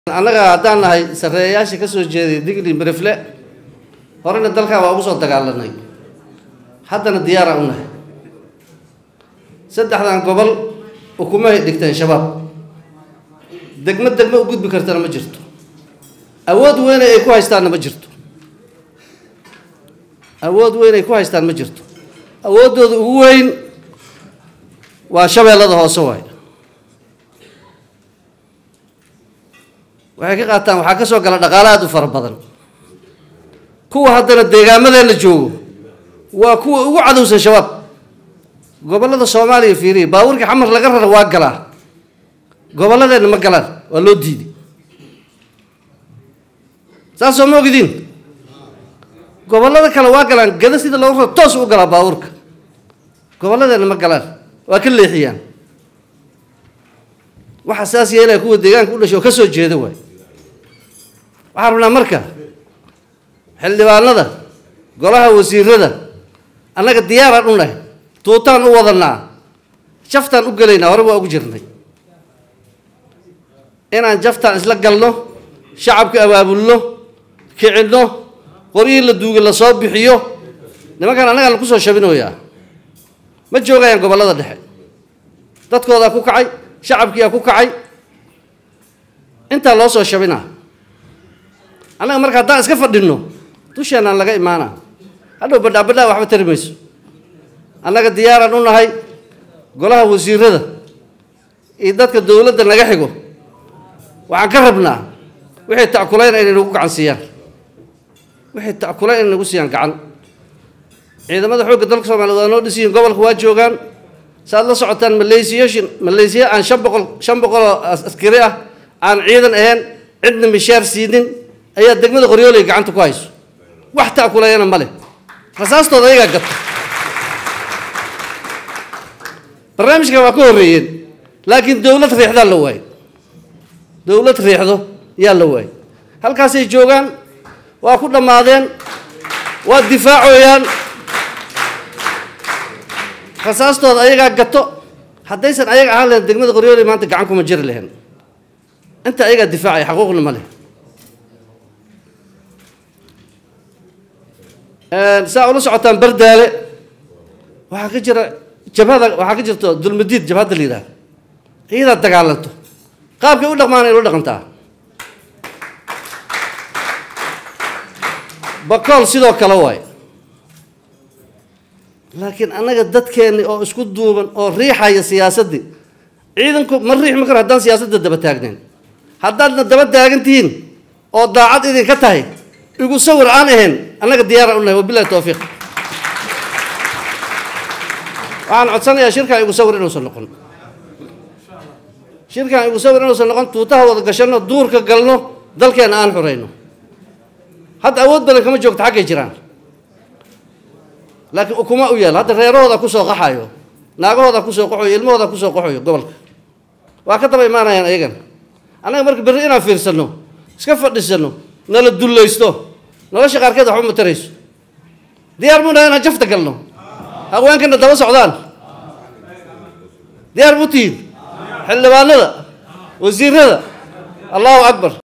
annaga haddaan nahay sarreeyayaasha ka soo jeeday digli mirifle horena dalkan waa ugu soo dagaalanay haddana diyaara u nahay saddexdan gobol ukumahay dhigteen shabaab degmo degmo u gudbi kartana ma jirto awood weyn ay ku haystaanna ma jirto awood weyn ay ku haystaan ma jirto awooddooda ugu weyn waa shabeellada hoose waay waxay ka qaataan waxaa ka soo gala dhaqaale aad u fara badan kuwa haddana deegaamadeenna joogo waa kuwa ugu cadowsan shabaab gobollada soomaaliya fiiriya baabuurkii xamar laga rara waa galaa gobolladeenna ma galaan waa loo diiday saas soo ma ogidiin gobollada kale waa galaan gada sida loogu raro toos u galaa baabuurka gobolladeenna ma galaan waa ka leexiyaan waxa saas yeelaya kuwa deegaanka u dhashay oo ka soo jeeda waay waxaan rabnaa marka xildhibaanada golaha wasiirada annaga diyaaraan u nahay tuutaan u wadanaa jaftaan u gelaynaa hore waa ugu jirnay inaan jaftaan isla galno shacabka abaabulno kicinno qoryihii la duugay la soo bixiyo nimankan annagaa laku soo shabinoyaa ma joogayaan gobollada dhexe dadkoodaa ku kacay shacabkiyaa ku kacay intaa loo soo shabinaa annaga marka haddaan iska fadhinno dusheenaan laga imaanaa hadhow badhaa badhaa waxba tari mayso annaga diyaaraan u nahay golaha wasiirada iyo dadka dowladda naga xigo waxaan ka rabnaa wixii ta'kulayna inay nagu gacan siiyaan wixii ta'kulayn inay nagu siiyaan gacan ciidamada xoogga dalka soomaliya waa noo dhisiyiin gobolka waa joogaan saaad la socotaan maleysiyashin maleysiya aan shan boqol shan boqoloo askari ah aan ciidan ahayn cidna mishaar siinin ayaa degmada qoryooley gacanta ku hayso wax ta'kulayana ma leh rasaastooda ayagaa gata barnaamijkan waa ka horreeyeen laakiin dowlad riixdaa la waayo dowlad riixdo yaa la waayo halkaasay joogaan waa ku dhammaadeen waa difaacooyaan rasaastooda ayagaa gato haddaysan ayaga ahaan lahayn degmada qoryooley maanta gacan kuma jiri lahayn inta ayagaa difaacaya xaquuqna ma leh saa ula socotaan bardaale waxaa ka jira jabhada waxaa ka jirto dulmadiid jabhadda la yidhaha iyadaa dagaalanto qaabkay u dhaqmaan ay ula dhaqantaa bakool sidoo kale waay laakiin annaga dadkeenni oo isku duuban oo riixaya siyaasaddii ciidanku ma riixmi karo haddaan siyaasadda daba taagnayn haddaadna daba taagan tihiin oo daacad idinka tahay igu sawir aan ahayn annaga diyaara u nahay wabilahi towfiiq waxaan codsanayaa shirkan igu sawir inuusan noqon shirkan igu sawir inuusan noqon tuutaha wada gashanno duurka galno dalkeenna aan xurayno hadda awood badan kama joogto xaggay jiraan laakiin ukuma u yaal hadda reerahooda kusoo qaxayo naagahooda kusoo qaxoyo ilmahooda kusoo qaxoyo gobolka waa ka daba imaanayaan ayagan annaga marka berri inaan fiirsanno iska fadhisanno nala dullaysto nolosha qaarkeed waxba ma tarayso diyaar muu nahay inaan jafta galno haweenkana daba socdaan diyaar mu tihiin xildhibaanada wasiirada allahu akbar